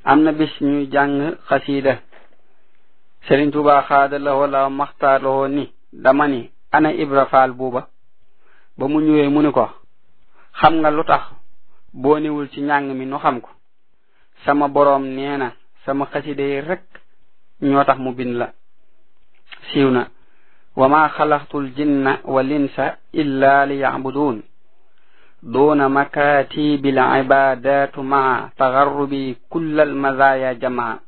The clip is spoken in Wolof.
am na bis ñuy jàng xasiida Sëriñ Tuubaa xaada la wala maxtaar la ni dama ni ana Ibra Faal buuba ba mu ñëwee mu ni ko xam nga lu tax boo niwul ci njàng mi nu xam ko sama boroom nee na sama xasida yi rek ñoo tax mu bind la siiw na wa ma xalaqtul jinna wal insa illa li yacbuduun duna makatibil ibadatu maa tagarrubi kulla al mazaya jamaa